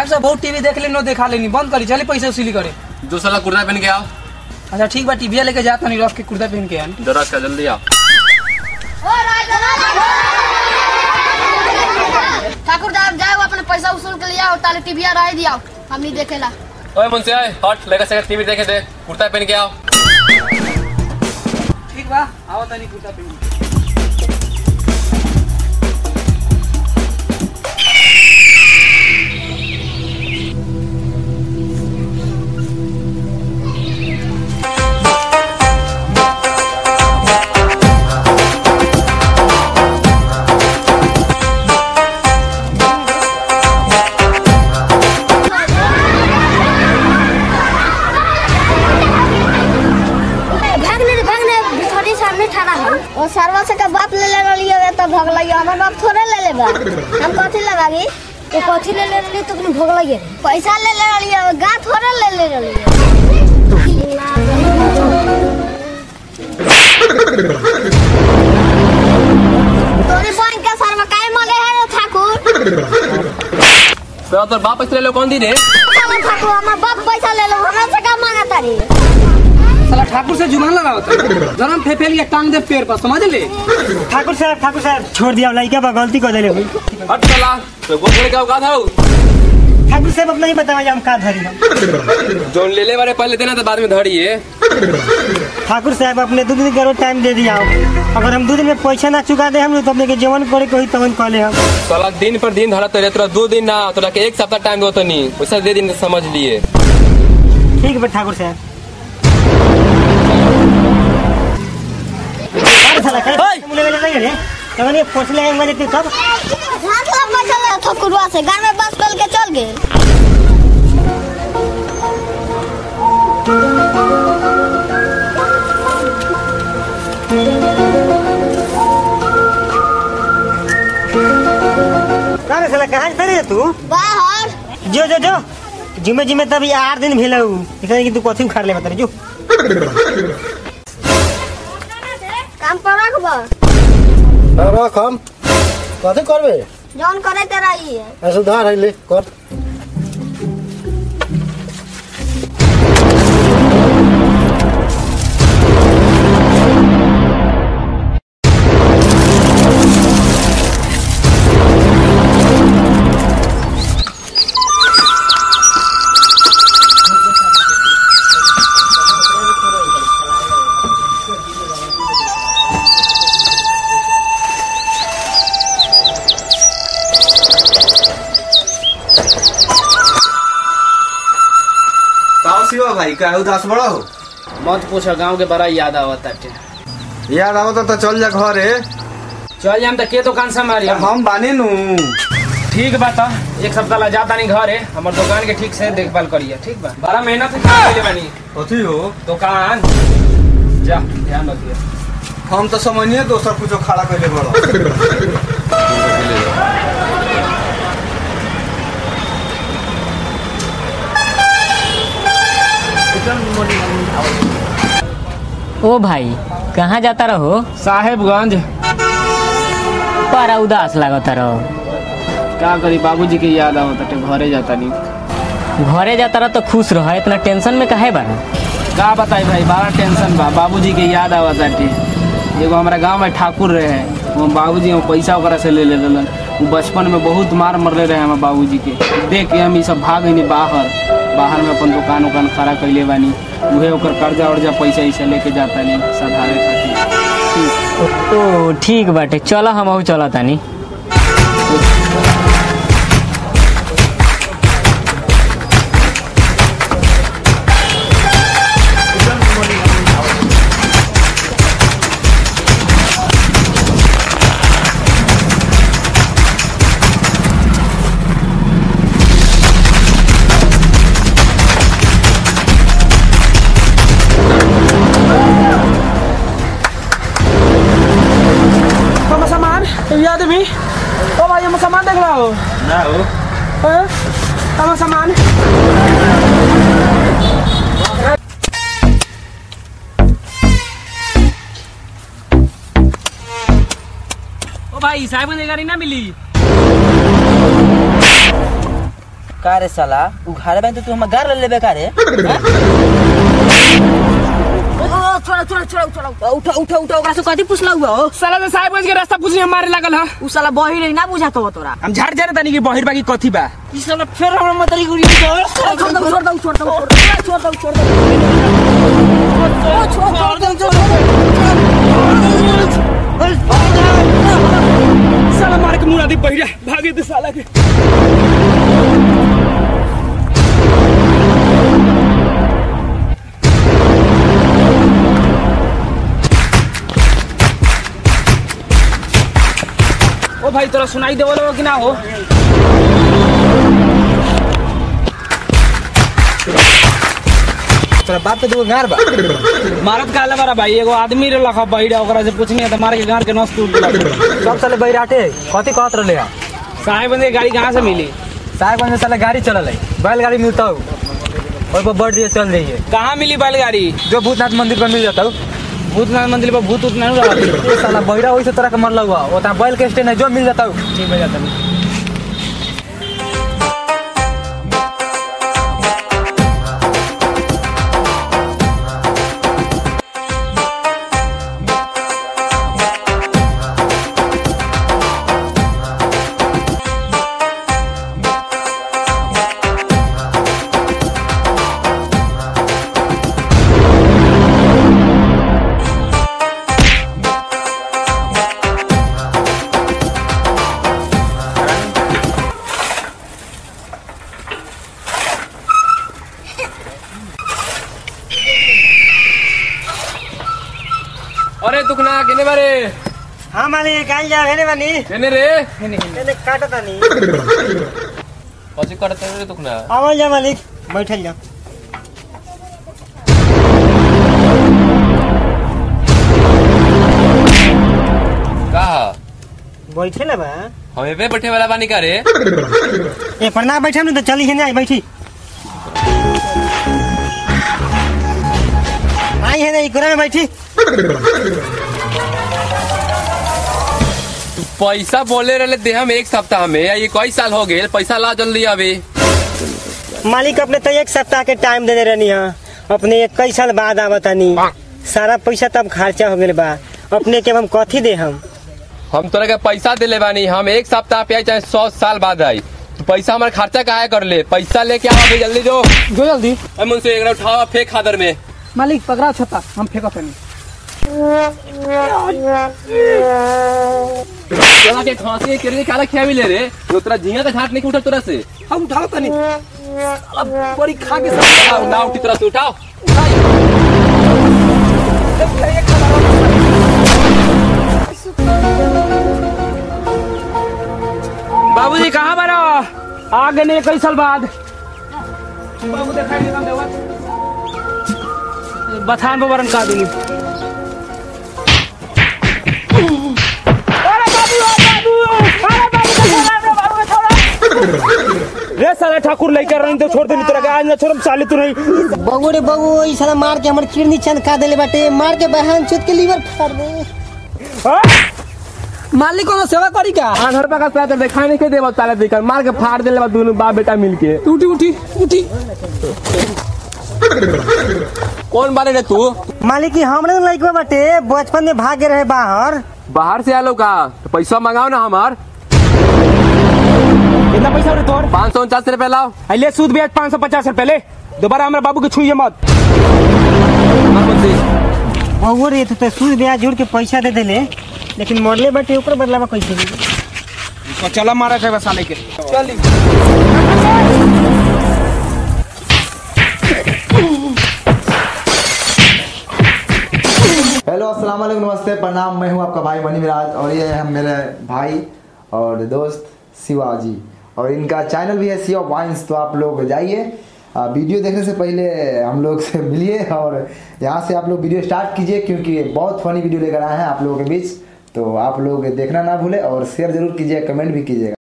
साहब साहब बहुत टीवी देख लेनी देखा लेनी बंद करी चली पैसा वसूली करे दो साला कुर्ता पहन के आओ अच्छा ठीक बा टीवी लेके जाता नहीं रख के कुर्ता पहन के आन जरा का जल्दी आओ ठाकुर साहब जाओ अपने पैसा वसूल के लिए आओ ताले टीविया रह दिया हमनी देखेला ओए मुंशी आए हट लगा से टीवी देखे दे कुर्ता पहन के आओ ठीक बा आओ तनी कुर्ता पहन के। भागने रे भागने भिखारी सामने ठहरा है और सरवा से का बाप ले ले रही है तो भग लगी हमर बाप थोड़े ले ले बा हम कथी लगागी तो कथी ले ले रही तो भग लगी पैसा ले ले रही है गा थोड़े ले ले रही है तोरी बहन के सरवा काहे मले है रे ठाकुर तो तोर बाप पैसे ले लो कौन दी रे साला ठाकुर हमर बाप पैसा ले लो हमरा से का मांगा तारी साला ठाकुर से जुबान लगाओ गरम फेफेलिया टांग दे पेड़ पर समझ ले ठाकुर साहब ठाकुर साहब छोड़ दिया लड़का बा गलती कर दिले हुई हट साला तो गोद लेके आओ का था ठाकुर साहब अपना ही बतावा हम का धरी हम जो ले ले बारे पहले देना तो बाद में धड़िए ठाकुर साहब अपने दो दिन करो टाइम दे दिया अगर हम दो दिन में पैसा ना चुका दे हम तो अपने के जीवन करे कोई तवन कॉले हम साला दिन पर दिन धड़त रहे तोरा दो दिन ना तोरा के एक सप्ताह टाइम दो तो नहीं वैसा दे दिन समझ लिए ठीक है ठाकुर साहब अरे साला, काय मुले वेले नाही रे तवने पोचले हैं मेरे ते कब हाथ ला पैसा ले ठकुरवा से घर में बस पल के चल गए अरे साला कहां से रे तू बाहर जो जो जो जिम्मे जिम्मे तभी आठ दिन भेल इतना कि तू कथी उखाड़ ले बता रे जो काम पर रखब रख हम कथी करबे जौन करे तेरा ही है आ सुधार है ले कर काओ शिवा भाई का उदास बड़ा हो मत पूछो गांव के बड़ा याद आवत है याद आवत तो चल जा घरे चल जाम तो के दुकान से हमारी हम बानी नु ठीक बा तो एक सप्ताह ला जाता नहीं घर है हमार दुकान के ठीक से देखभाल करिए ठीक बा बड़ा मेहनत से काम कइले बानी कथी हो दुकान जा ध्यान रखिए हम तो समझिए दोसर कुछो खड़ा कैले बड़ा ओ भाई कहाँ जाता रहो साहेबगंज बड़ा उदास लागता रहो का करी बाबूजी के याद आवत है घरे जाता नहीं घरे जाता रहो तो खुश रहो इतना टेंशन में काहे बारा का बताई भाई बड़ा टेंशन बा बाबूजी के याद आवत बाटे एगो हमारा गांव में ठाकुर रहे वो बाबूजी हम पैसा ओकरा से ले ले लेलन वो बचपन में बहुत मार मरले रहे हमारे बाबूजी के देख के हम ई सब भाग गई बाहर बाहर में अपन दुकान उकान खड़ा कैले बानी उहे ओकर कर्जा उर्जा पैसा ऐसा लेके जाता नहीं सधारे खातिर ओ ठीक बाटे चलो हम चलो तानी तो सामान याद भी ओ भाई हम सामान देख रहा हो ना हो हम सामान ओ भाई साहब ने गाड़ी ना मिली का रे साला उ घरे में तो तू हम गार ले लेबे का रे छोड़ा छोड़ा छोड़ा छोड़ा उठा उठा उठा ओकरा से कथी पुछला हुआ हो साला से साहेबगंज के रास्ता पूछने हम मारे लागल ह उ साला बही रही ना बुझात हो तोरा हम झाड़ जाने तनी कि बहिर बाकी कथी बा ई साला फिर हमरा मतरी गुड़ी छोड़ छोड़ दो छोड़ दो छोड़ दो छोड़ दो छोड़ दो साला मार के मुड़ा दी बहिरा भागे दे साला के ओ भाई तोरा सुनाई देवल हो कि ना हो तोरा बाप के दूगो गार बा मारत काले बारा भाई एगो आदमी रे लखा बहिरा ओकरा से पूछनी त मार के गार के नस टूट गेला सब साले बैराटे कथी कहत रहले है साहेबगंज के गाड़ी कहाँ से मिली साहेबगंज में साले गाड़ी चलल है बैलगाड़ी मिलता हो और वो बढ़ दिए चल जाइए कहाँ मिली बैलगाड़ी जो भूतनाथ मंदिर पर मिल जाता हो भूतनाथ मंदिर पर भूत उत नहीं रहती ये साला बैरा वही से तरह के मरला हुआ वो बैल के स्टैंड है जो मिल जाता हो ठीक हो जाता नहीं अरे दुखना केने बारे हाँ मालिक आई जा भेने बानी केने रे एने काटता नहीं कथी करते रे दुखना आवल जा मालिक बैठल जा कहा बैठे ना बा हमें पे बैठे वाला बानी का रे ए पर ना बैठे तो चली है बैठी आई है ना इकोरा में बैठी तू पैसा बोले रहे दे हम एक सप्ताह में ये कई साल हो गए पैसा ला जल्दी अभी मालिक अपने तो एक सप्ताह के टाइम दे रहनी है अपने इक्कीस साल बाद आवतानी सारा पैसा तब खर्चा हो गए बा अपने के हम कथी दे हम हम तोरा के पैसा दिले बानी हम एक सप्ताह पे आई चाहे सौ साल बाद आई तू पैसा हमारा खर्चा काहे कर ले पैसा लेके आओ अभी जल्दी जो जो जल्दी अरे मुझसे एक उठाओ फेंक खादर में मालिक पकड़ा छता हम फेंको तनी चला के खांसी के काला खिया भी ले रे तो तेरा झिया का झाट नहीं उठा तोरा से हम उठाओ तनी साला बड़ी खा के उठाओ ना उठी तरह से उठाओ बाबूजी कहाँ बारा आ गए नहीं कई साल बाद बाबू दिखाई नहीं देवा बथान पर वरन का दूंगी अरे बाबू बाबू अरे बाबू बाबू को छोड़ा रे साला ठाकुर लेकर रही तो छोड़ देनी तेरा आज ना छोड़म साले तू नहीं बगू रे बगू ई साला मार के हमर किडनी चंद का देले बाटे मार के बहन चुत के लीवर फाड़ दे हाँ? मालिक कोनो सेवा करी का आठ रुपया का पैसा देखा नहीं के देवा ताले देकर मार के फाड़ दे ले दोनों बाप बेटा मिल के उठी उठी उठी कौन बारे रे तू मालिक की हमरे लइकवा बाटे बचपन में भागे रहे बाहर बाहर से आलो का तो पैसा मंगाओ ना हमार कितना पैसा रे तोर पाँच सौ उनचास रुपया लाओ ले सूद ब्याज पाँच सौ पचास रुपए ले दोबारा हमारे बाबू के छुइए मत हमार बंदी। बगू रे तो सूद ब्याज जोड़ के पैसा दे देले लेकिन मरले बाटे ऊपर बदलावा कैसे दी तो चला मारा थे साले के चली हेलो अस्सलाम वालेकुम नमस्ते प्रणाम मैं हूं आपका भाई मनी मिराज और ये है मेरे भाई और दोस्त शिवाजी और इनका चैनल भी है शिवा वाइन्स तो आप लोग जाइए आ, वीडियो देखने से पहले हम लोग से मिलिए और यहाँ से आप लोग वीडियो स्टार्ट कीजिए क्योंकि बहुत फनी वीडियो लेकर आए हैं आप लोगों के बीच तो आप लोग देखना ना भूले और शेयर जरूर कीजिए कमेंट भी कीजिएगा